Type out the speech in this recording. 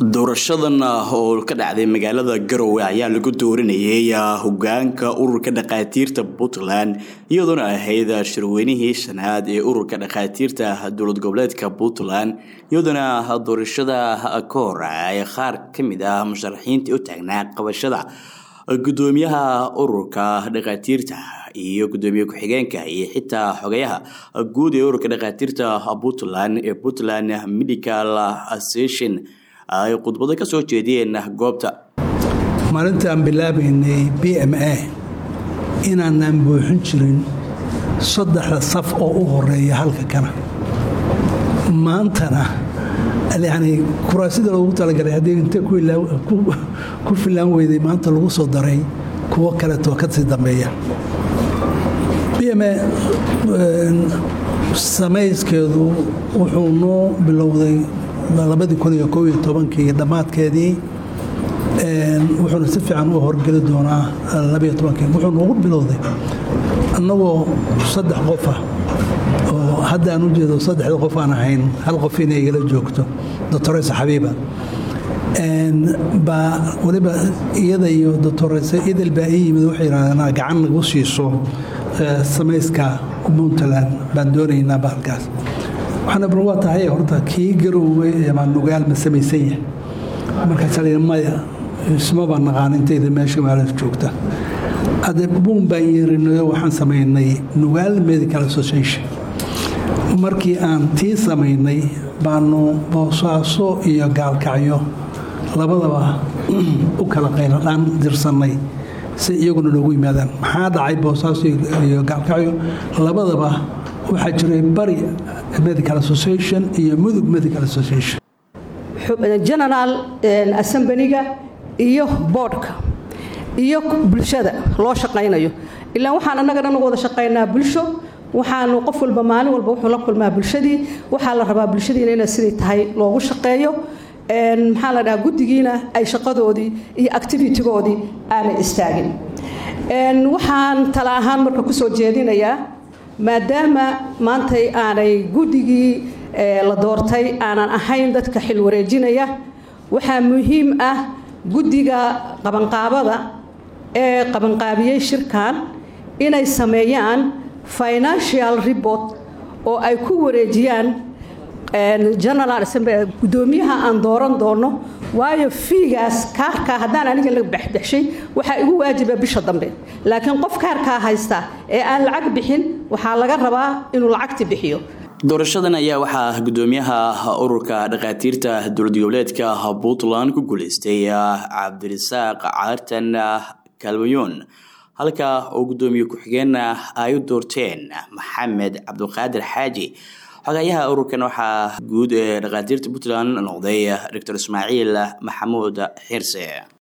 doorashadan oo ka dhacday magaalada garowe ayaa lagu dooranayay hogaanka ururka dhakhaatiirta puntland iyadoona ahayd shirweynihii shanaad ee ururka dhakhaatiirta dowlad goboleedka puntland iyadoona doorashada ka hor ay qaar kamid ah musharaxiintii u taagnaa qabashada gudoomiyaha ururka dhakhaatiirta iyo gudoomiye ku-xigeenka iyo xitaa xogayaha guud ee ururka dhakhaatiirta puntland ee puntland medical association ay khudbado ka soo jeediyeen goobta maalinta aan bilaabaynay b m a inaanaan buuxin jirin saddexda saf oo u horeeya halka kana maantana yani kuraasida loogu talagalay haddii inte ku filaan weyday maanta lagu soo daray kuwo kaleetoo kasii dambeeya b m a samayskeedu wuxuu noo bilowday labadii kun iyo koob iyo tobankii dhammaadkeedii wuxuuna si fiican u horgeli doonaa labaiyo tobankii wuxuu noogu bilowday annagoo saddex qofa oo hadda aan u jeedo saddexda qof aan ahayn hal qof inay igala joogto doctoresa xabiiba baa waliba iyada iyo doctorese idil baa ii yimid waxay yidhahdeen gacan nagu siiso samayska puntland baan doonaynaa bahalkaas waxaana bal waa tahay horta kii garowwe ama nugaal ma samaysan yahay markaasa la maya isma baan naqaan intayda meesha maala joogta hadde buun baan yeerinayo waxaan samaynay nugaal medical association markii aan tii samaynay baanu boosaaso iyo gaalkacyo labadaba u kala qayladhaan dirsannay si iyaguna noogu yimaadaan maxaa dhacay boosaaso iyo gaalkacyo labadaba waxaa jiray bari medical association iyo mudug medical association general assembaniga iyo boodhka iyo bulshada loo shaqaynayo ilaa waxaan annaga dhan uga wada shaqaynaa bulsho waxaanu qof walba maalin walba wuxuu la kulmaa bulshadii waxaa la rabaa bulshadiina ina sidii tahay loogu shaqeeyo maxaa la dhahaa guddigiina ay shaqadoodii iyo activitigoodii aanay istaagin waxaan tala ahaan marka kusoo jeedinayaa maadaama maantay aanay guddigii la doortay aanan ahayn dadka xil wareejinaya waxaa muhiim ah guddiga qabanqaabada ee qabanqaabiyey shirkan inay sameeyaan financial report oo ay ku wareejiyaan general assembly gudoomiyaha aan dooran doono waayo fiigaas kaarkaa haddaan aniga la baxbaxshay waxaa igu waajiba bisha dambe laakiin qof kaarkaa haysta ee aan lacag bixin waxaa laga rabaa inuu lacagti bixiyo doorashadan ayaa waxaa gudoomiyaha ururka dhakhaatiirta dowlad goboleedka puntland ku guuleystay cabdirasaaq caartan kalmayoon halka oo gudoomiye ku-xigeen ay u doorteen maxamed cabdiqaadir xaaji xogayaha ururkan waxaa guud ee dhakhaatiirta puntland noqday doctor ismaaciil maxamuud xirse